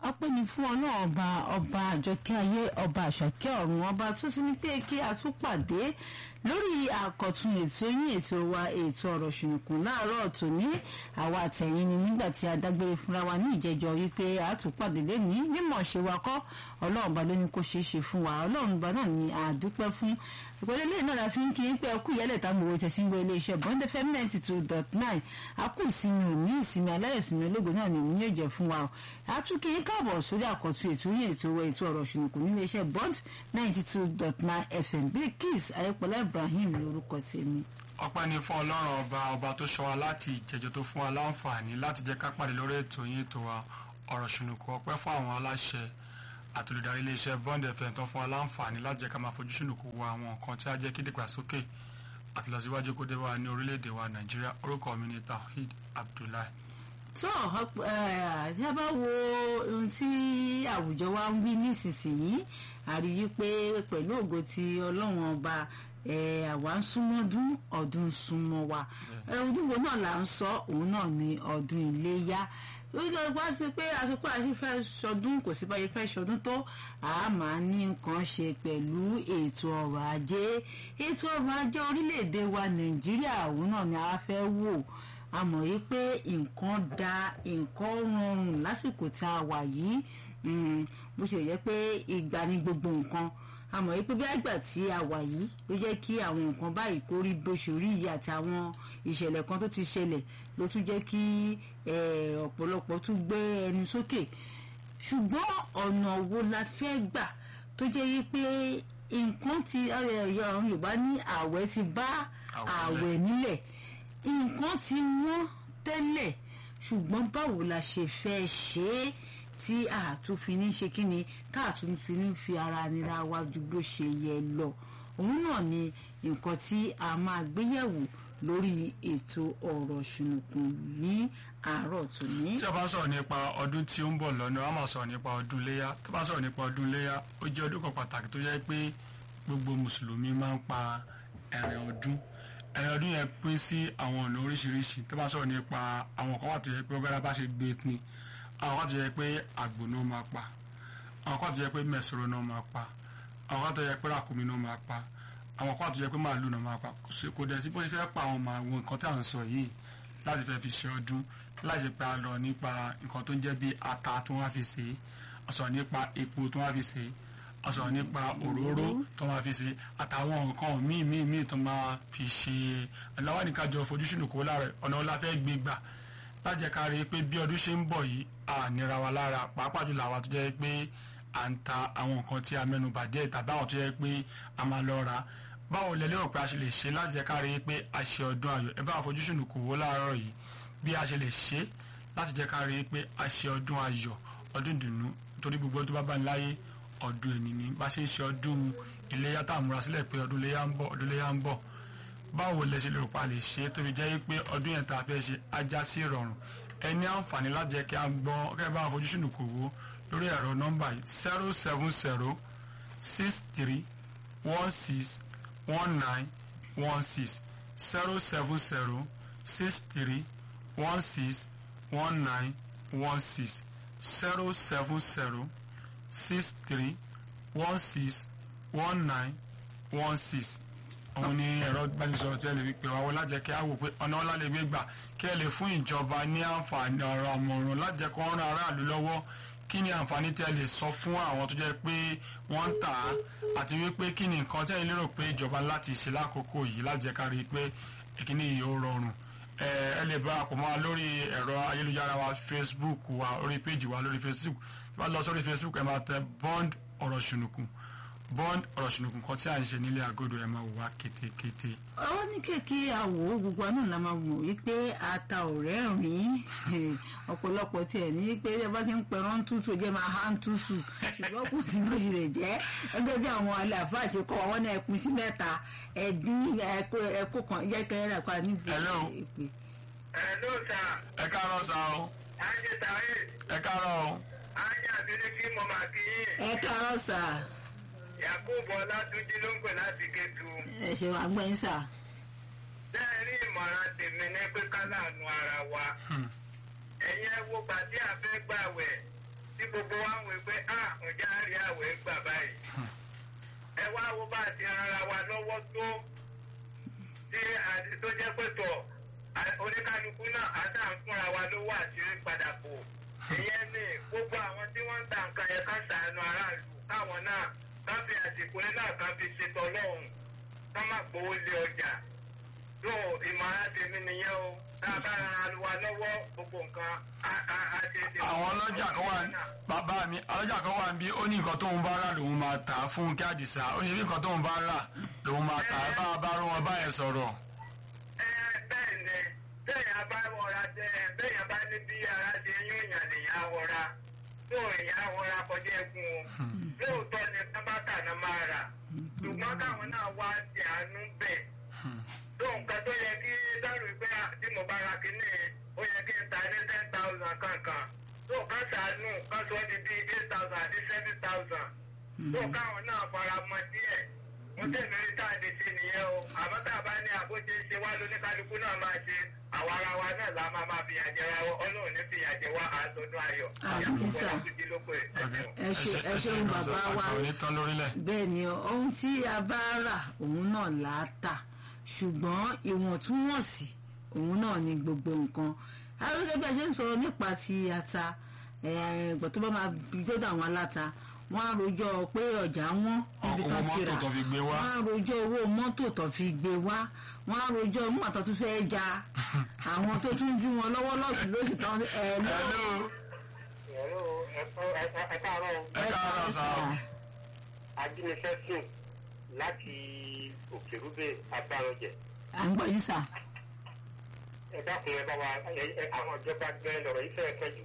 ọpẹ́ ni fún ọlọ́run ọba ọba àjọkẹ́ ayé ọba àṣàkẹ́ ọ̀run ọba tó ti ní pé kí a tún pàdé lórí àkọ́tún ètò yín ètò wa ètò ọ̀rọ̀ ṣùnùkùn láàárọ̀ tòní àwa àtẹ̀yìn ni nígbà tí a dágbére fúnra wa ní ìjẹjọ wípé a tún pàdé lẹ́nìí mímọ̀ ṣe wa kọ́ ọlọ́run ọba ló ní kó ṣeé ṣe fún wa ọlọ́run ọba náà ni a dúpẹ́ fún ìpele lẹ́yìn náà la fi ń kí n pé ẹkú ìyálẹ̀ tá mo wo tẹ̀sí ń gbọ́ iléeṣẹ́ bond fm ninety two dot nine a kù ìsinmi òní ìsinmi aláyọ̀sìnmi ológun náà ni òun yóò jẹ́ fún wa a tún kí n káàbọ̀ sórí àkọ́tún ètò yín ètò owó ètò ọ̀rọ̀ ṣùnùkùn ní iléeṣẹ́ bond ninety two dot nine fm Bilkis ayọ̀pọ̀lá ibrahim lórúkọ tèmi. ọpẹ́ ni fún ọlọ́run ọba ọba tó ṣọ́ wa láti ìjẹjọ tó fún wa láǹfààní láti jẹ́ ká pàdé lórí ètò yín ètò wa ọ̀rọ̀ ṣùnùkùn ọpẹ́ fún àwọn aláṣẹ àtòlùdarí iléeṣẹ́ bond fm tó fún wa láǹfààní láti jẹ́ ká máa fojú ṣùnùkùn wo àwọn nǹkan tí á jẹ́ kí dìgbàsókè àti lọ síwájú kó dé wá ní orílẹ̀-èdè wa nàìjíríà orúkọ mi ni tawhid abdullahi. tó tí a bá wo ohun tí àwùjọ wa ń wí nísinsìnyí àrí wípé pẹ̀lú ògo ti ọlọ́run ọba àwa ń súnmọ́ ọdún ọdún ń súnmọ́ wa ọdún wo náà là ń sọ òun náà ni ọdún iléyá lórí wá sí pé àfikún àti fẹ́ sọdún kò sí báyìí fẹ́ sọdún tó a máa ní nǹkan ṣe pẹ̀lú ètò ọrọ̀ ajé ètò ọrọ̀ ajé orílẹ̀-èdè wa nàìjíríà òun náà ni a fẹ́ wò a mọ̀ yí pé nǹkan da nǹkan rọrùn lásìkò tá a wà yìí bó ṣe yẹ pé ìgbà ni gbogbo nǹkan a mọ̀ yí pé bí àgbà tí a wà yìí ló jẹ́ kí àwọn nǹkan báyìí kó rí bó ṣe rí yìí àti àwọn ìṣẹ̀lẹ̀ kan tó ti ṣẹlẹ̀ ló tún jẹ́ kí ọ̀pọ̀lọpọ̀ tún gbé ẹnu sókè ṣùgbọ́n ọ̀nà wo la fẹ́ gbà tó jẹ́ yí pé nǹkan ti Yorùbá ní ààwẹ̀ ti bá ààwẹ̀ nílẹ̀ nǹkan ti wọ́n tẹ́lẹ̀ ṣùgbọ́n báwo la ṣe fẹ́ ṣe é tí àtúnfi ní ṣe kí ni tá àtúnfi ní fi ara nira wa ju bó ṣe yẹ lọ òun náà ni nǹkan tí a máa gbéyẹ̀wò lórí ètò ọ̀rọ̀ ṣùnùkùn ní àárọ̀ tòní. tí a bá sọ̀rọ̀ nípa ọdún tí ó ń bọ̀ lọ́nà a máa sọ̀rọ̀ nípa ọdún léyà tó bá sọ̀rọ̀ nípa ọdún léyà ó jẹ́ ọdún kan pàtàkì tó jẹ́ pé gbogbo mùsùlùmí máa ń pa ẹ̀rẹ̀ ọdún ẹ̀rẹ̀ ọdún yẹn pín sí àwọn ọ̀nà oríṣiríṣi tó bá sọ̀rọ̀ nípa àwọn kan wà tó yẹ pé ọgbẹ́ra bá ṣe gbé ni àwọn kan tó yẹ pé àgbò náà máa pa àwọn kan tó yẹ pé mẹ̀sọ̀rọ̀ náà máa pa àwọn kan tó yẹ pé ràkúnmí náà máa pa àwọn kan tó yẹ pé màálù náà máa pa kò dẹ̀ sí bó ṣe fẹ́ pa àwọn màálù nǹkan tí à ń sọ yìí láti fẹ́ fi ṣe ọdún láti ṣe pé a lọ nípa nǹkan tó ń jẹ́ bí ata tó wá fi ṣe a sọ̀rọ̀ nípa epo tó wá fi ṣe a sọ̀rọ̀ nípa òróró tó wá fi ṣe àtàwọn nǹkan míì míì míì tó máa fi ṣe aláwọ̀ nìkan jọ fojúsùn kó lára ọ̀nà ọ̀la fẹ́ gbé gbà láti jẹ́ ká rí i pé bí ọdún ṣe ń bọ̀ yìí à nira wa lára pàápàá jùlọ àwa tó jẹ́ pé à ń ta àwọn nǹkan tí a mẹ́nu bàjẹ́ tàbí àwọn tó jẹ́ pé a máa lọ ra báwo lẹ lérò pé a ṣe lè ṣe láti jẹ́ ká rí i pé a ṣe ọdún ayọ̀ ẹ bá àfojúsùn kò wó láàárọ̀ yìí bí a ṣe lè ṣe láti jẹ́ ká rí i pé a ṣe ọdún ayọ̀ ọdún ìdùnnú torí gbogbo tó bá bá ń láyé ọdún ẹni ni bá ṣe ń ṣe ọdún iléyà tá à múra sílẹ̀ pé ọdún iléyà ń bọ̀ ọdún iléyà ń bọ̀ báwo lẹ ṣe lè rò pa lè ṣe tó fi jẹ́ pé ọdún yẹn tá a fẹ́ ṣe ajá sí ìrọ̀rùn ẹ ní àǹfààní láti jẹ́ kí a gbọ́ kẹ́ bá àfojúsùn kò wó lórí ẹ̀rọ nọ́mbà yìí zero seven zero six three one six one nine one six zero seven zero six three one six one nine one six zero seven zero six three one six one nine one six òun ni ẹ̀rọ ìbánisọ̀rọ̀ tí ẹ lè fi pè wá wọ́n lájẹ́ kí á wò pé ọ̀nà ọ̀la lè gbé gbà kí ẹ lè fún ìjọba ní àǹfààní ọ̀rọ̀ àmọ̀ràn lájẹ́ kó rán aráàlú lọ́wọ́ kí ni àǹfààní tí ẹ lè sọ fún àwọn tó jẹ́ pé wọ́n ń tà á àti wípé kí ni nǹkan tí ẹ lérò pé ìjọba láti ṣe lákòókò yìí lájẹ́ ká rí i pé ìkíní yìí ó rọrùn ẹ lè bá àpò mọ́ lórí ẹ̀rọ ayélujára wa Facebook wa orí péjì wa lórí Facebook tí wọ́n lọ sórí Facebook ẹ máa tẹ bond ọ̀rọ̀ ṣùnùkùn bond ọ̀rọ̀ ṣùnùkùn kan tí à ń ṣe nílé àgọ́dọ̀ ẹ̀ máa wà kétékété. àwọn ní kéèké àwò gbogbo àná la máa mọ̀ wípé ata ò rẹ́rìn-ín ọ̀pọ̀lọpọ̀ tiẹ̀ ní pé ẹ bá ti ń pẹ̀rọ ń tútù jẹ́ máa há ń tútù ṣùgbọ́n kò sí bó ṣe lè jẹ́ gẹ́gẹ́ bí àwọn àlàáfáà ṣe kọ́ wọn náà pín sí mẹ́ta ẹ̀dín ẹ̀kọ́ kan jẹ́ kẹ́rẹ́ rà pa níbi ìpè. Hello sir. ẹ káàárọ̀ sá o. Ajé Tàwé. ẹ káàárọ̀ o. Ajé àbílẹ̀ kí mo máa kí yín. ẹ káàárọ̀ sà. Yakubu Ọlátúnjí ló ń pè láti Kétu. ẹ ṣe wàá gbẹ́yìn sà. Bẹ́ẹ̀ rí ìmọ̀ràn tèmi ní pé ká láàánú ara wa. Ẹ̀yin ẹ wo gbàdí àfẹ́ gbàwẹ̀. tí gbogbo wa ń wò pé a ǹjẹ́ a rí àwẹ̀ gbà báyìí ẹ wá wo bá a ti rara wa lọ́wọ́ tó tí àti tó jẹ́ pé tọ̀ à- oníkálukú náà á tà ń fúnra wa lówó àṣírí padà bò ìyẹn ni gbogbo àwọn tí wọ́n ń ta nǹkan yẹn ká ṣàánú aráàlú káwọn náà ká fi àsìkò yẹn náà ká fi ṣètò ọlọ́run ká má gbowó lé ọjà tó ìmọ̀ràn tèmi nìyẹn o tá a bá ran wa lọ́wọ́ gbogbo nǹkan á á á ṣe é ṣe. àwọn ọlọ́jà kan wà bàbá mi ọlọ́jà kan wà níbí ó ní nǹkan tóun bá rà lòun máa tà á fún kí àdìsá ó ní bí nǹkan tóun bá rà lòun máa tà á bá a bá rú wọn báyẹn sọ̀rọ̀. ẹ bẹ́ẹ̀ ni bẹ́ẹ̀ bá wọra tẹ bẹ́ẹ̀ bá ní bí ara ṣe yún ìyàn lèyàn wọra tó èèyàn wọra kọjá ẹkún o lóòótọ́ ni tábàtà náà máa rà ṣùgbọ́n káwọn náà wá ti àánú bẹ̀ tó nǹkan tó yẹ kí dárò pé tí mo bá ra kínní ó yẹ kí n ta ní ten thousand kankan tó ká ṣàánú ká sọ di bíi eight thousand àti seven thousand tó káwọn náà fara mọ́ díẹ̀ wọ́n tẹ̀lé rí táàdì sí nìyẹn o àmọ́ tá a bá ní àbójútó ṣe wá lóníkálukú náà máa ṣe àwa ara wa náà la máa máa fìyà jẹ wa ọlọ́run ní fìyà jẹ wá àtọ́dún ayọ̀ Àmín sà. títí lóko ẹ̀ ẹ ṣe- ẹ ṣeun bàbá wa. onítàn lórílẹ̀. bẹ́ẹ̀ ni ohun tí a bá rà òun náà là á tà ṣùgbọ́n ìwọ̀ntúnwọ̀nsì òun náà ni gbogbo nǹkan arúgbó bí a ṣe ń sọ̀rọ̀ nípa ti ata ẹ̀ẹ́dọ̀ tó bá máa bí tó dà wọn aláta wọ́n á rojọ́ pé ọjà wọn níbi Owó tán ti mọ́tò rà tó fi gbé wá. wọ́n á rojọ́ owó mọ́tò tó fi gbé wá wọ́n á rojọ́ mọ́tò tó fẹ́ ja àwọn tó tún dí wọn lọ́wọ́ lọ́sùn lóṣù tán ẹ̀ lọ́wọ́ hello ẹ káàárọ̀ ẹ káàárọ̀ sá o. ajínigbé sùn láti òkèrúbẹ abáranjẹ à ń gbọ́ yín sà. ẹ dákun ẹ bá wa àwọn ìjọba gbẹ lọ́rọ̀ yìí fẹ́ẹ́ kẹjù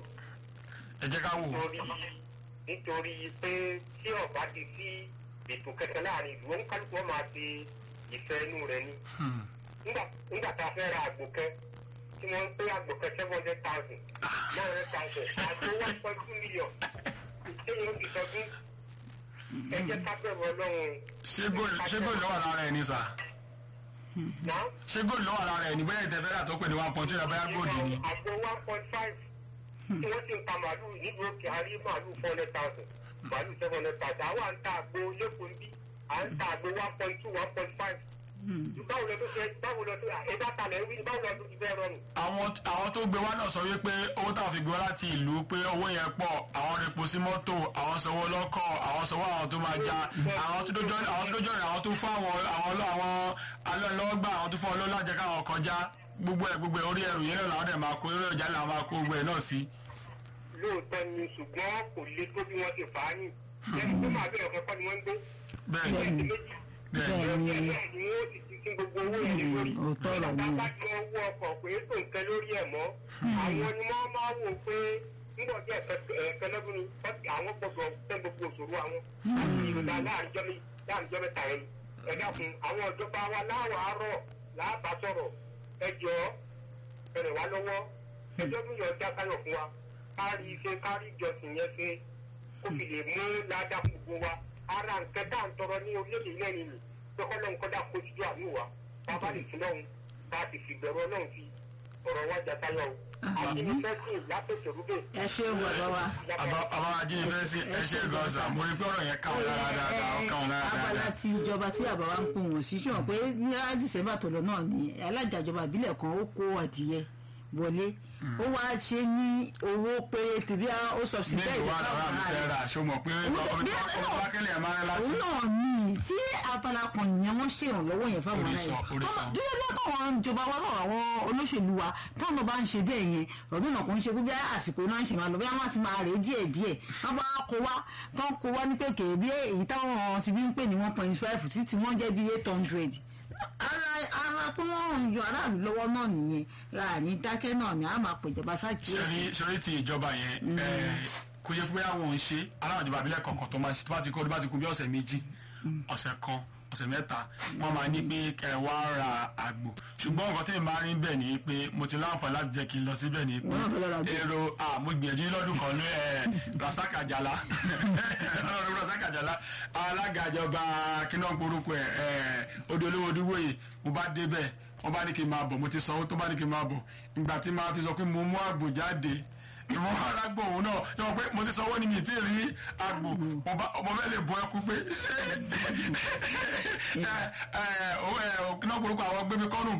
ẹ jẹ́ ká wò ó. nítorí nítorí pé tí ọba ti sí ètò kẹkẹ láàrin ìlú wọn kálukú wọn máa ṣe ìfẹ́ inú rẹ̀ ni Hmm. nígbà nígbà tá a fẹ́ ra àgbò kẹ tí wọ́n ń pé àgbò kẹ seven hundred thousand nine hundred thousand àgbò one point two million ìṣẹ́yìn ó ti sọdún ẹ jẹ́ ká bẹ̀rù ọlọ́run ṣé góòlù ṣé góòlù ló wà lára ẹ̀ ní sà náà. ṣé góòlù ló wà lára ẹ̀ ní bóyá ìtẹ̀fẹ́rẹ́ àtọ́pẹ́ ní one point two bóyá góòlù ni. àgbo one point five tí wọ́n ti ń ta màálù nílùú òkè àrí màálù four hundred thousand màálù seven hundred thousand àwa ń ta àgbo lẹ́kọ̀ọ́ ń bí à ń ta àgbo one point two one point five. báwo lọ tó fẹ́ báwo lọ tó ẹ̀dá talẹ̀ ń wí báwo lọ tó ti fẹ́ rọrùn. àwọn àwọn tó gbé wá náà sọ wípé owó táwọn fi gbé wá láti ìlú pé owó yẹn pọ̀ àwọn repo sí mọ́tò àwọn sanwó lọ́kọ̀ àwọn sanwó àwọn tó máa ja àwọn tó dójọ́ àwọn tó dójọ́ rẹ̀ àwọn tó fún àwọn àwọn ọlọ́ àwọn alọ́ọ̀lọ́gbà àwọn tó fún ọlọ́ọ̀lá jẹ́ káwọn kọjá gbogbo ẹ̀ gbogbo ẹ̀ orí ẹrù yẹn náà làwọn dẹ̀ máa kó eré ọjà làwọn máa kó gbogbo ẹ̀ náà sí. lóòótọ́ ni ṣùgbọ́n kò le tó bí wọ́n ti fà á nì. lẹ́nu tó máa bẹ̀rẹ̀ ọ̀kan kọ́ ni wọ́n ń gbé. bẹ́ẹ̀ ni Bẹ́ẹ̀ni. méjì bẹ́ẹ̀ ni bẹ́ẹ̀ ni bẹ́ẹ̀ ni wọ́n ti ti sin gbogbo owó yẹn lórí. òótọ́ ọ̀rọ̀ ni bàbá jọ owó ọkọ̀ pé tó nǹkan lórí ẹ̀ mọ́ àwọn ni wọ́n máa wò pé nígbà tí ẹ̀ẹ̀kan lọ́dún ni wọ́n ti- àwọn gbọ́dọ̀ tẹ́ gbogbo òṣòro àwọn àti ìròdà láàrín láàrín mẹ́ta yẹn ẹ dákun àwọn ìjọba wa láwọ̀ àárọ̀ làbá sọ̀rọ̀ ẹ jọ ẹrẹ̀ wá lọ́wọ́ ẹjọ́ tó yọ ọjà káyọ̀ fún wa kárí iṣẹ́ kárí ìjọsìn yẹn ṣe kó fi lè mú ládàá gbogbo wa ara nǹkan tá à ń tọrọ ní orílẹ̀-èdè náà nìyí tọkọ lọ́hùn kọ́dà kó síjú àánú wa bá a bá lè fi lọ́hùn bá a ti fi bẹ̀rù ọlọ́hùn fi ọ̀rọ̀ wa jà táyọ̀ o àti ní fẹ́sìn látòkè rúbẹ̀. ẹ ṣeun bàbá wa. àbá àbá ajínigbé sí ẹ ṣe gan sa mo rí pé ọ̀rọ̀ yẹn káwọn lára dáadáa ó káwọn lára abala dáadáa. ti ìjọba tí àbá wa ń pò wọ́n sí ṣùgbọ́n pé ní dísẹ́mbà tó lọ náà ni alága ìjọba ìbílẹ̀ kan ó kó adìyẹ wọlé ó wá ṣe ní owó pé tìbí ó subsidize mélòó wà lára mi fẹ́ rà ṣó mọ̀ pé ọmọ bá kẹ́lẹ̀ ẹ̀ máa rẹ lásì. òun náà ní tí abala kan nìyẹn wọ́n ṣèrànlọ́wọ́ yẹn fáwọn ará Orísọ, yìí orísọ. dúró lọ́kọ̀ àwọn ìjọba wa náà àwọn olóṣèlú wa táwọn náà bá ń ṣe bẹ́ẹ̀ yẹn ọ̀dọ́ náà kò ń ṣe pé bí àsìkò náà ń ṣe máa lọ bí wọ́n ti máa rèé díẹ̀ díẹ̀ wọ́n bá kó wá tán kó wá ní pèkè bí èyí táwọn ti bí ń pè ní one point five títí wọ́n jẹ́ bí eight hundred ara ara pé wọ́n ń yọ aráàlú lọ́wọ́ náà nìyẹn ra ní dákẹ́ náà ni a máa pèjọba sákìyèsí. sori sori ti ìjọba yẹn ẹ, kò yẹ pé àwọn ò ń ṣe aláwọ̀ ìjọba abilẹ̀ kọ̀ọ̀kan tó máa ṣe tó bá ti kó tó bá ti kú bí ọ̀sẹ̀ méjì ọ̀sẹ̀ kan ọ̀sẹ̀ mẹ́ta wọ́n máa ní pé kẹ wá ra àgbò ṣùgbọ́n nǹkan tí mi máa rí bẹ́ẹ̀ ni pé mo ti láǹfààní láti jẹ́ kí n lọ síbẹ̀ ni pé Wọ́n náà fẹ́ lọ ra àgbò. èrò ah, mo gbìyànjú lọ́dún kan ní ẹ̀ rasaka jala ọlọ́run rasaka jala alága ìjọba kíná korúkọ ẹ̀ ẹ̀ odò olówó dúró yìí mo bá débẹ̀ wọ́n bá ní kí n máa bọ̀ mo ti sanwó tó bá ní kí n máa bọ̀ ìgbà tí máa fi sọ pé mo mú àgbò jáde ìwọ̀n arágbó òun náà yọ pé mo ti sanwó ni mi ti rí àgbò mo bá- ọmọ bẹ́ẹ̀ lè bọ ẹkú pé ṣé ẹ ẹ òun ẹ òkìnnà gbórúkọ àwọn gbẹmí kọ́nù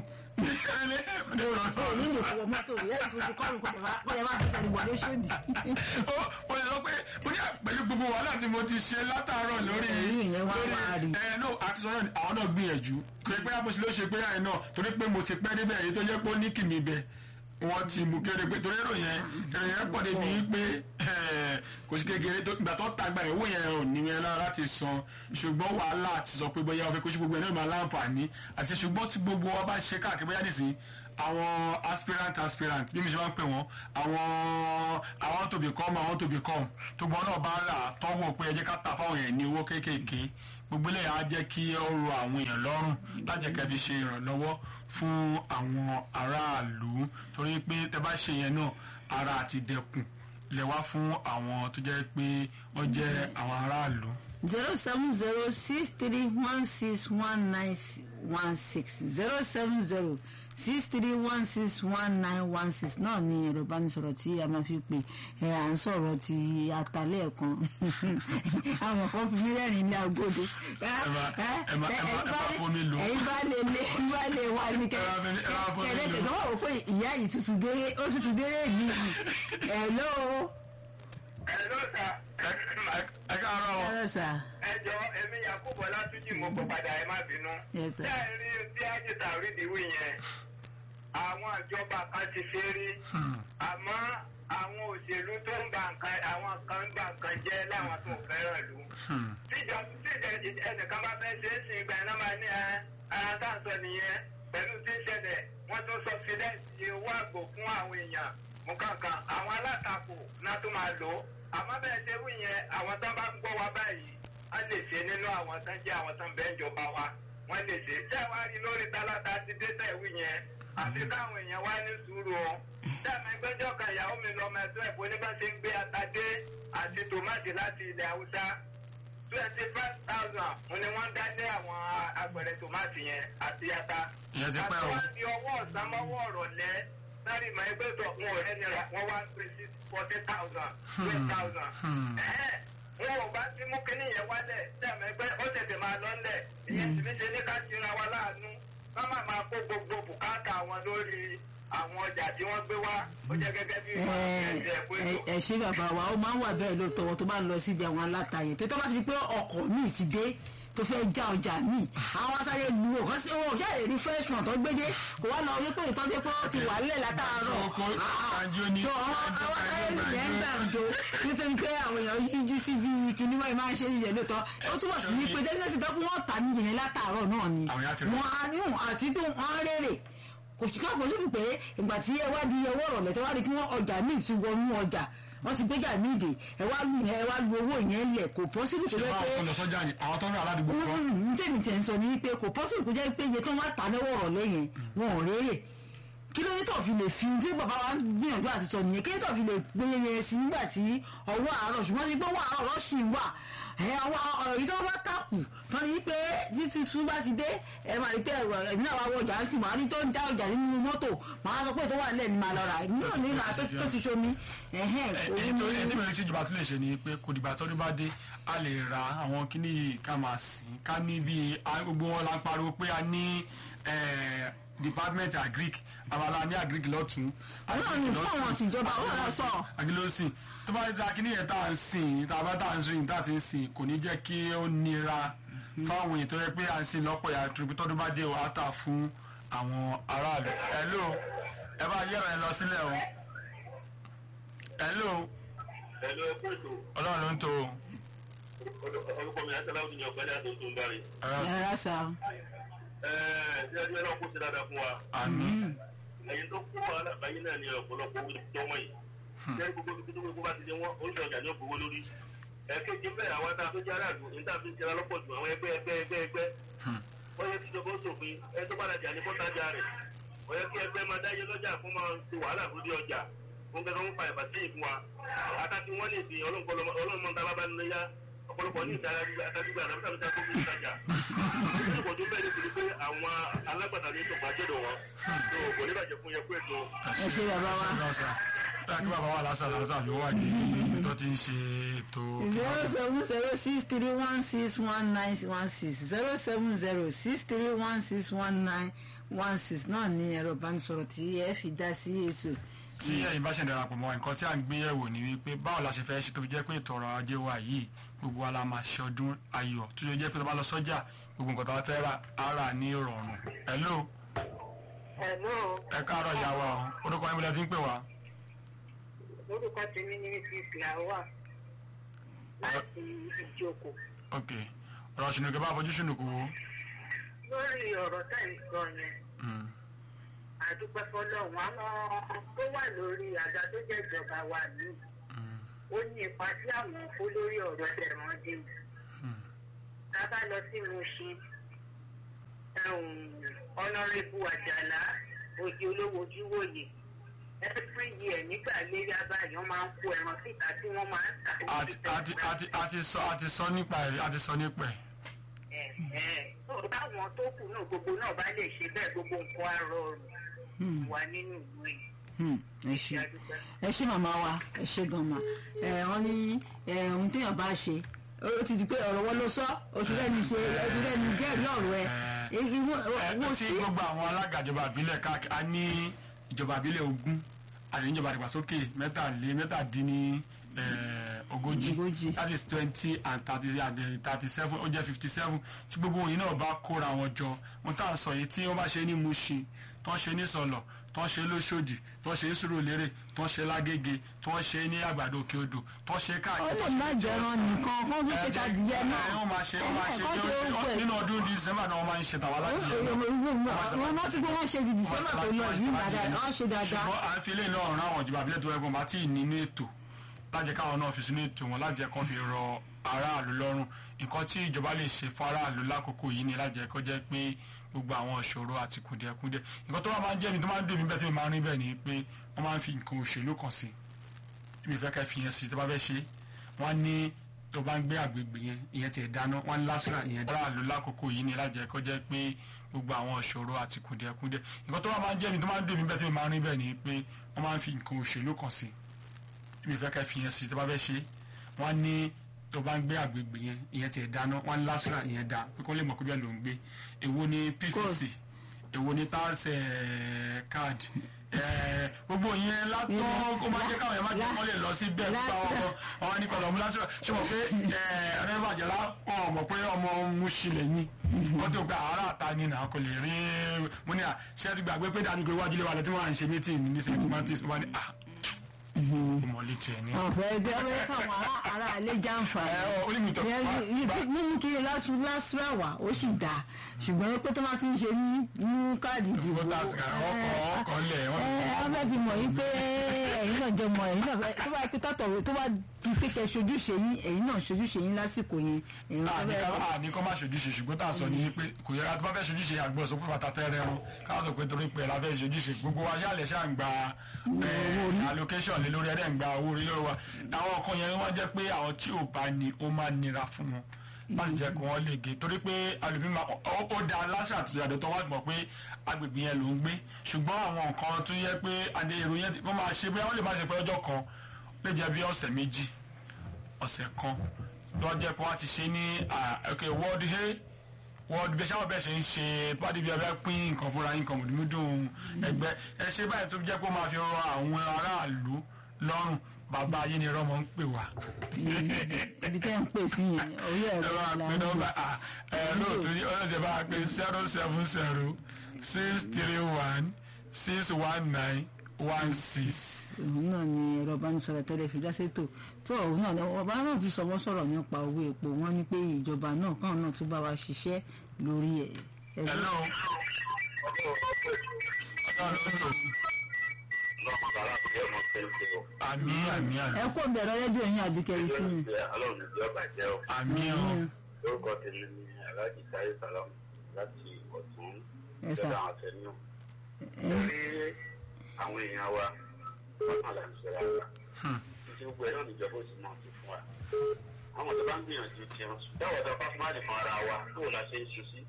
òní lè fọwọ́ mọ́tò rẹ̀ yẹ́n tuntun kọ́run kò lè má fẹsẹ̀ nígbà lóṣòdì. ó mo lè sọ pé mo ní pẹ̀lú gbogbo wàhálà tí mo ti ṣe látàárọ̀ lórí Ẹ̀yìn ìyẹn wá lórí wá rí. ẹ no àtisọ́rọ̀ àwọn náà gbìyànjú pé pé àbòsí ló ṣe pé àyè náà torí pé mo ti pẹ́ níbẹ̀ èyí tó jẹ́ pé ó ní kìmí bẹ̀ wọ́n ti mú kéré pé torí èrò yẹn èrò yẹn pọ̀ débi pé kò sí kékeré tó ìgbà tó tàgbà ìwé yẹn ò ní yẹn lára láti san ṣùgbọ́n wàhálà àti sọ pé bóyá ọ̀fẹ́ kó sí gbogbo ẹ̀ náà máa láǹfààní àti ṣùgbọ́n tí gbogbo wa bá ṣe káàkiri bóyá nìsín àwọn aspirant aspirant bí mi ṣe máa ń pè wọ́n àwọn àwọn to become àwọn to become tó gbọ́n náà bá rà tọ́wọ́ pé ẹ jẹ́ ká ta fáwọn èèyàn ní owó kéékèèké gbogbo ilé á jẹ́ kí ó ro àwọn èèyàn lọ́rùn láti jẹ́ kẹ́ fi ṣe ìrànlọ́wọ́ fún àwọn aráàlú torí pé tẹ́ bá ṣe yẹn náà ara àti dẹkùn lè wá fún àwọn tó jẹ́ pé wọ́n jẹ́ àwọn aráàlú. zero seven zero six three one six one nine one six zero seven zero six three one six one nine one six náà ni ẹ̀rọ ìbánisọ̀rọ̀ tí a máa fi pè ẹ̀ à ń sọ̀rọ̀ ti àtàlẹ́ ẹ̀kan àwọn kan fi mí rẹ́rìn ní agodo. ẹ má- ẹ má- ẹ má- ẹ má fomi lò. ẹ̀yin bá lè lé ẹ̀yin bá lè wá ní Ẹ má fi- ẹ má fomi lò. kẹ̀lẹ́kẹ̀ tó wà wò pé ìyá yìí tuntun déré ó tuntun déré yìí ẹ̀ lóo ẹ ló ta ẹ káàárọ̀ o. ẹ̀rọ sà ẹjọ èmi yakubu ọlátúnjì mo kó padà ẹ má bínú. Yes, sir. ṣé ẹ rí bí ájìtà rídìí wí yẹn àwọn ìjọba kan ti ṣe rí àmọ́ àwọn òṣèlú tó ń ba nǹkan àwọn kan ń ba nǹkan jẹ́ láwọn tó fẹ́ràn lù. tíjọ tíjọ ẹnìkan bá fẹ́ ṣe é sìn ìgbà iná máa ní ẹ ara tá à ń sọ nìyẹn pẹ̀lú tí ń ṣẹlẹ̀ wọ́n tún sọ fídẹ́ǹsì owó àgbò fún àwọn èèyàn mú kankan àwọn alátakò náà tó máa lò ó àmọ́ bẹ́ẹ̀ ṣe wí yẹn àwọn tó bá ń gbọ́ wa báyìí a lè ṣe nínú àwọn tó ń jẹ́ àwọn tó ń bẹ́ẹ̀ jọba wa wọ́n lè ṣe tẹ́ wá rí lórí tálákà ti dé tẹ̀ wí yẹn àti káwọn èèyàn wá ní sùúrù o dẹ́mi gbẹ́jọ́ kan ìyàwó mi lọ́mọ ẹ̀tọ́ ẹ̀kọ́ ní bá ṣe ń gbé ata dé àti tòmátì láti ilẹ̀ haúsá twenty five thousand mo ni wọ́n dá lé àwọn agbẹ̀rẹ̀ tòmátì yẹn àti ata. Ìyẹn ti pẹ́ o. àti wọ́n di ọwọ́ ọ̀sán mọ́wọ́ ọ̀rọ̀ lẹ́ sáré ìmọ̀ ẹgbẹ́ tó wọn ò rẹ́ nira wọ́n wá pé sí forty thousand twelve thousand. wọn ò bá ti mú kinní yẹn wálẹ̀ dẹ́mi ẹgbẹ́ ó tètè máa lọ́lẹ̀ ìyẹn sì ní ṣe ní ká ṣe ra wa láàánú ká má máa kó gbogbo bùkátà wọn lórí àwọn ọjà tí wọ́n gbé wá ó jẹ́ gẹ́gẹ́ bí ìwà ẹ̀jẹ̀ pé tó. ẹ ṣé bàbá wa ó máa ń wà bẹ́ẹ̀ lóòótọ́ wọn tó bá ń lọ síbi àwọn alátayè pé tó bá ti di pé ọkọ̀ míì ti dé tó fẹ́ já ọjà míì àwọn asáré lu ọ̀kan sí owó ọ̀ṣà èrè fresh one tó gbédé kò wá lọ wípé ìtọ́jú pé ó ti wà nílẹ̀ látàárọ̀ Ọkọ̀ àjò ni. tó àwọn Àjò, àwọn asáré àjò, lu yẹn ń àjò. gbàǹjo nítorí pé àwọn èèyàn yíjú síbi kìnìún wáyé máa ń ṣe ìyẹn lóòótọ́ ó túbọ̀ sí ní pé dẹ́gbẹ́sì tó kún wọ́n tà ní yẹn látàárọ̀ náà ni Àwọn yẹn á ti rẹ̀. wọ́n á ní òun àti bí wọ́n á rèrè kò sí káàkó síbi pé ìgbà tí ẹ wá di ọwọ́ ọ̀rọ̀lẹ́ tó wá di kí wọ́n ọjà míì ti wọnú ọjà wọ́n ti gbéjà míì dè ẹ wá lu ẹ wá lu owó yẹn lẹ̀ kò pọ́sibú kò ṣé jẹ́ báwọn pé kan lọ sọ́jà ni àwọn tó ń rà aládùúgbò kan. ní tèmi tẹ̀ ń sọ ni wípé kò pọ́sibú kò jẹ́ pé iye tó wá tà lọ́wọ́ ọ̀rọ̀lẹ́ yẹn wọn ò rérè kí ló ní tó fi lè fi tí bàbá wa ń gbìyànjú àti sọ nìyẹn kí ló tó fi lè gbé yẹn sí nígbà tí ọwọ́ àárọ̀ ṣùgbọ́n ti gbé ọwọ́ àárọ̀ lọ́sì wà ẹ àwọn ọ̀rọ̀ yìí tó bá tàkù tó ní pé títí tú bá ti dé ẹ máa rí pé ẹ̀rọ ẹ̀mí náà wá wọ ọjà ń sìn máa rí tó ń já ọjà nínú mọ́tò máa sọ pé tó wà nílẹ̀ ní máa lọ rà èmi náà ní ìlà tó ti ṣomi ẹ̀hẹ́n èyí òun tó ni èyí tí mo rí tí ìjọba tún lè ṣe ni pé kò dìgbà tọ́dún bá dé a lè ra àwọn kíní yìí ká máa sìn ká ní bí gbogbo wọn la ń pariwo pé a ní eh, department agric abala ní agric lọ́tún Ọlọ́run ní fún àwọn tìjọba, Ọlọ́run ló sọ. agilọ́sìn tó bá da kíní yẹn tá à ń sìn tá a bá tá à ń sìn tá a ti ń sìn kò ní jẹ́ kí ó nira fáwọn èèyàn tó yẹ pé à ń sìn lọ́pọ̀ yàtọ̀ pé tọ́dún bá dé o á tà fún àwọn aráàlú hello ẹ bá yẹ̀rọ ẹ lọ sílẹ̀ o hello Ẹ̀lú ẹ̀kú ètò ọlọ́run ló ń tó o. orúkọ mi àti aláwọ̀ ní ọ̀gbẹ́ni àti oṣù Ngbari. ẹ̀rọ sà Ẹ̀ẹ́ ṣé ẹni náà kó ṣe dáadáa fún wa? àmín Ẹ̀yin tó kó wàhálà báyìí náà ní ọ̀pọ̀lọpọ̀ owó tó wọ́n yìí. Ṣé gbogbo ibi tó gbogbo bá ti ṣe wọ́n oríṣi ọjà ní ògbówó lórí? Ẹ̀ẹ́kejì bẹ́ẹ̀ àwọn tá a tó jẹ́ aráàlú ní tá a fi ń ṣẹlá lọ́pọ̀ jù àwọn ẹgbẹ́ ẹgbẹ́ ẹgbẹ́ ẹgbẹ́. Wọ́n yẹ kí ìjọba ó ṣòfin ẹ tó bá rajà ní kọ́tajà rẹ̀. Wọ́n yẹ kí ẹgbẹ́ máa dáyé lọ́jà fún máa ṣe wàhálà lórí ọjà. Wọ́n gẹ́gẹ́ wọ́n fa ìbàsẹ́yìn fún wa. Àtàkì wọ́n ní ìsìn ọlọ́mọ tá a bá bá nínú yá ọ̀pọ̀lọpọ̀ ní ìdára àtàdúgbò àdàbí tàbí tàbí tó ń tajà ọ̀pọ̀lọpọ̀ tó bẹ́ẹ̀ nítorí pé àwọn alágbàtà ní ìtọ̀pá jẹ́dọ̀ wọn tó kò ní bàjẹ́ fún yẹ pé ètò ẹ ṣe bàbá wa. lọ́sà kí bàbá wa lásà lásà ló wà ní ibi tó ti ń ṣe ètò zero seven zero six three one six one nine one six zero seven zero six three one six one nine one six náà ni ẹ̀rọ ìbánisọ̀rọ̀ tí ẹ fi dá sí ètò. tí ẹ̀yin bá ṣe ń darapọ̀ mọ́ nǹkan tí à ń gbé yẹ̀wò ni wípé báwo la ṣe fẹ́ ṣe tó fi jẹ́ pé ètò ọrọ̀ ajé wa yìí gbogbo wa la máa ṣe ọdún ayọ̀ tó yẹ jẹ́ pé tó bá lọ sọ́jà gbogbo nǹkan tó bá fẹ́ rà á rà ní ìrọ̀rùn. hello Hello, ẹ káàárọ̀ ìyá wa o orúkọ yín bí lẹ ti ń pè wá. orúkọ tèmi ní Mrs. Lawa láti ìjókòó. ok ọ̀rọ̀ ṣùnùkẹ́ bá fojú ṣùnùkù wo. Lórí ọ̀rọ̀ tá ì sọ yẹn, Mm, àdúpẹ́ fọlọ́run àwọn tó wà lórí àga tó jẹ́ ìjọba wa ní mm, ó ní ipa tí àwọn kó lórí ọ̀rọ̀ ẹ̀ràn dé. mm. Tá a bá lọ sí Mushin, ọ̀nàrẹ́bù àjàlá òjì olówó ojúwòye every year nígbà léyà báyìí wọ́n máa ń kó ẹran síta tí wọ́n máa ń tà ní àti àti àti àti sọ àti sọ nípa ẹ̀ àti sọ nípa ẹ̀. tó báwọn tó kù náà gbogbo náà bá lè ṣe bẹ́ẹ̀ gbogbo nǹkan á rọrùn wà nínú ìlú yìí. Hmm, ẹ ṣe Adúpẹ́. ẹ ṣe màmá wa ẹ ṣe gan ma ẹ wọn ní ẹ ohun téèyàn bá ṣe ó ti di pé ọ̀rọ̀ wọn ló sọ oṣù rẹ̀ ní ṣe oṣù rẹ̀ ní jẹ́rìí ọ̀rọ̀ ẹ ẹ ìwọ tí sí gbogbo àwọn alága ìjọba ìbílẹ̀ káàkiri a ní ìjọba ìbílẹ̀ ogún àti ìjọba ìdàgbàsókè mẹ́tàlé mẹ́tàdínní eh, ogójì Ogójì. that is twenty and thirty and thirty seven ó jẹ́ fifty seven tí gbogbo òyìn náà bá kóra wọn jọ wọn tá à ń sọ yìí tí wọ́n bá ṣe ní Mushin tó ń ṣe ní Sọ̀lọ̀ tó ń ṣe lóṣòdì tó ń ṣe ní Sùúrùlérè tó ń ṣe lágége tó ń ṣe ní àgbàdo òkè odò tó ń ṣe ó káàkiri lè má jẹran nìkan kó tó ṣe ta díẹ̀ náà wọ́n máa ṣe wọ́n máa ṣe kó ṣe ó pẹ̀ nínú ọdún December náà wọ́n máa ń ṣe tàwa láti yẹn náà wọ́n rántí pé wọ́n ṣe ti December tó lọ yìí dáadáa wọ́n ṣe dáadáa ṣùgbọ́n à ń fi ilé náà rán àwọn ìjọba abilẹ̀ tó ẹgbọ́n bá tí ì nínú ètò lájẹ káwọn náà fi sínú ètò wọn lájẹ kan fi rọ aráàlú lọ́rùn nǹkan tí ìjọba lè ṣe fún aráàlú lákòókò yìí ni lájẹ kó jẹ́ pé gbogbo àwọn ìṣòro àti kùdìẹ̀kudiẹ nǹkan tó wà máa ń jẹ́ mi tó máa ń dèmí bẹ́ẹ̀ tí mi máa ń rí bẹ́ẹ̀ ni pé wọ́n máa ń fi nǹkan òṣèlú kan sí ibi ìfẹ́ kẹ́ fi yẹn sí tó bá fẹ́ ṣe wọ́n ní tó bá ń gbé àgbègbè yẹn ìyẹn tiẹ̀ dáná wọ́n ń lásìrà ìyẹn aráàlú lákòókò yìí ni lájẹ kó jẹ́ pé gbogbo àwọn ìṣòro àti kùdìẹ̀kudiẹ nǹkan tó wà máa ń jẹ́ mi tó máa ń dèmí bẹ́ẹ̀ tí mi máa ń rí bẹ́ẹ̀ ni pé wọ́n máa ń fi nǹkan òṣèlú kan sí ibi ìfẹ́ kẹ́ fi yẹn sí tó bá fẹ́ ṣe wọ́n ní tó bá ń gbé àgbègbè yẹn ìyẹn tiẹ̀ dáná wọ́n ń lásìrà ìyẹn dá pé kó lè mọ̀ pé bẹ́ẹ̀ ló ń gbé èwo ni PVC èwo ni tax card eh, gbogbo yẹn látọ́ ó máa jẹ́ káwọn yẹn máa jẹ́ kọ́ lè lọ sí bẹ́ẹ̀ nípa ọmọ ọmọ ní kọlọ̀ múlásíwá ṣé mo pé ẹ̀rẹ́ bàjẹ́lá ọ̀ mọ̀ pé ọmọ Mushin lẹ́yìn wọ́n tó gba àárà ta ni nà kò lè rí mo ní à ṣé ẹ ti gbàgbé pé dání pé iwájú ilé wa lọ tí wọ́n à ń ṣe mítìn ní st martins wọ́n ní à ọmọ létí ẹ̀ ní. ọ̀fẹ́ ẹgbẹ́ ọ̀fẹ́ káwọn ará- ará ilé jàǹfààní ẹ ọ onímìtọ́ mímú kí lásìrà wà ó sì dáa ṣùgbọ́n pé tó máa ti ń ṣe ní mú káàdì ìdìbò voters card ọkọ̀ ọkọ̀ lẹ̀ wọ́n ẹ ẹ fẹ́ fi mọ̀ yín pé ẹ̀yin náà jẹ́ mọ̀ ẹ̀yin náà fẹ́ tó bá pé tátọ̀wé tó bá di pé kẹ́ ṣojúṣe yín ẹ̀yin náà ṣojúṣe yín lásìkò yẹn ẹ̀yin náà fẹ́ àní kọ́ máa ṣojúṣe ṣùgbọ́n tá a sọ ní pé kò yẹ tó bá fẹ́ ṣojúṣe àgbọ̀ sọ pé bàtà fẹ́ rẹrun káwọn sọ pé torí pé la fẹ́ ṣojúṣe gbogbo wa yálẹ̀ ṣáà ń gba eh, allocation lé lórí ẹ̀rẹ́ ń gba owó orí lórí wa àwọn kan yẹn wọ́n jẹ́ pé àwọn tí ò bá ní ó máa nira fún wọn láti jẹ́ kí wọ́n lè gé torí pé alùpùpù máa ó ó da aláṣà àti ìyàdọ̀ tó wá mọ̀ pé agbègbè yẹn ló ń gbé ṣùgbọ́n àwọn nǹkan tó yẹ pé adé èrò yẹn wọ́n máa ṣe bóyá wọ́n lè má ṣe pé ọjọ́ kan lè jẹ́ bí ọ̀sẹ̀ méjì ọ̀sẹ̀ kan lọ́jọ́ pé wọ́n ti ṣe ní ah, ok world hay world bí sáwọn bẹ́ẹ̀ ṣe ń ṣe pàdé bí abẹ́ pín nǹkan fúnra yín nǹkan mùdùmùdùn ẹgbẹ́ ẹ ṣe báyìí tó jẹ́ pé ó máa fi rọ àwọn aráàlú lọ́rùn bàbá ayé ni rọ́mọ ń pè wá. ibi tẹ́ ń pè sí yẹn orí ẹ ẹ̀rọ bá ìlànà pe nọ́mbà ah, ẹ lóòótọ́ ní ọlọ́dẹ bá pe zero seven zero six three one six one nine one six. òun náà ni ẹ̀rọ ìbánisọ̀rọ̀ tẹ́lẹ̀ fi dáṣẹ́ tò tó òun náà ni ọba náà tún sọ wọ́n sọ̀rọ̀ nípa owó epo wọ́n ní pé ìjọba náà káwọn náà tún bá wa ṣiṣẹ́ lórí ẹ̀. ẹ̀ hello. ọlọ́run ló lọ́mọ bàrà bí ọmọ pẹ́ńpẹ́ o. àmì àmì àmì ẹ kó bẹ̀rẹ̀ rédíò yín àbíkẹ́rì sí mi. ọlọ́run ìjọ bàjẹ́ o. àmì ọ orúkọ tèmi ni aláàjì táyé sàlám láti ọ̀tún Ẹ sà. ìjọba àwọn àtẹnú. lórí àwọn èèyàn wa wọ́n máa là ń ṣe rárá. ṣe gbogbo ẹ̀ náà níjọba ó sì máa ti fún wa àwọn tó bá ń gbìyànjú tiwọn báwo ni ọba fún àlè fún ara wa bó la ṣe ń ṣe sí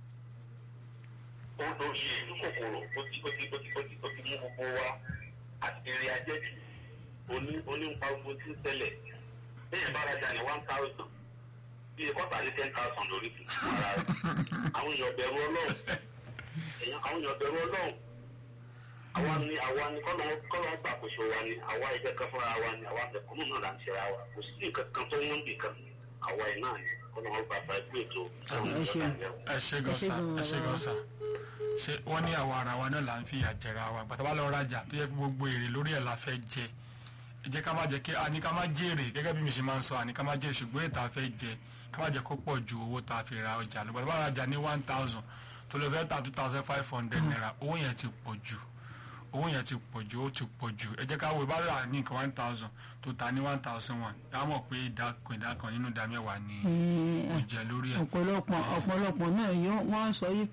ó ló ṣe ìlú kòkòrò ó ti ó ti ó ti ó ti ó ti mú gbogbo wa àti eré ajẹ́jù oní onípa gbogbo tí ń tẹ̀lẹ̀ bẹ́ẹ̀ bá rajà ní one thousand bíi kọ́tà ní ten thousand lórí fún ara rẹ̀ àwọn èèyàn bẹ̀rù ọlọ́run èèyàn àwọn èèyàn bẹ̀rù ọlọ́run àwa ni àwa ni kọ́nà kọ́nà gbàkóso wa ni àwa ẹgbẹ́ kan fúnra wa ni àwa mẹ̀kúnnù náà là ń ṣera wa kò sí nǹkan kan tó ń wọ́n bì kan àwa ẹ̀ náà ni kọ́nà wọn gbà fà ẹgbẹ́ ètò àwọn Ẹ ṣeun. ìjọba ìjẹun. ẹ ṣe gan Ẹ ṣé sa gan ẹ ṣe bàbá gan wa. sa ṣe wọ́n ní àwa ara wa náà là ń fìyà jẹra wa gbàtà bá lọ rajà tó yẹ kí gbogbo èrè lórí ẹ̀ la fẹ́ jẹ ẹ jẹ́ ká má jẹ́ kí àní ká má jèrè gẹ́gẹ́ bí mi ṣe máa ń sọ àní ká má jèrè ṣùgbọ́n ètò àfẹ́ jẹ ká má jẹ́ kó pọ̀ ju owó tá a fi ra ọjà lọ gbàtà bá rajà ní one thousand tó lọ fẹ́ ta two thousand five hundred naira owó yẹn ti pọ̀ jù owó yẹn ti pọ̀ jù ó ti pọ̀ jù ẹ jẹ́ ká wo bá rà ní nǹkan one thousand tó ta ní one thousand one á mọ̀ pé ìdá kan ìdá kan nínú ìdá mẹ́wàá ni Eh, ó jẹ lórí ẹ̀. ọ̀pọ̀lọpọ̀ ọ̀pọ̀lọpọ̀ náà yó- wọ́n sọ yí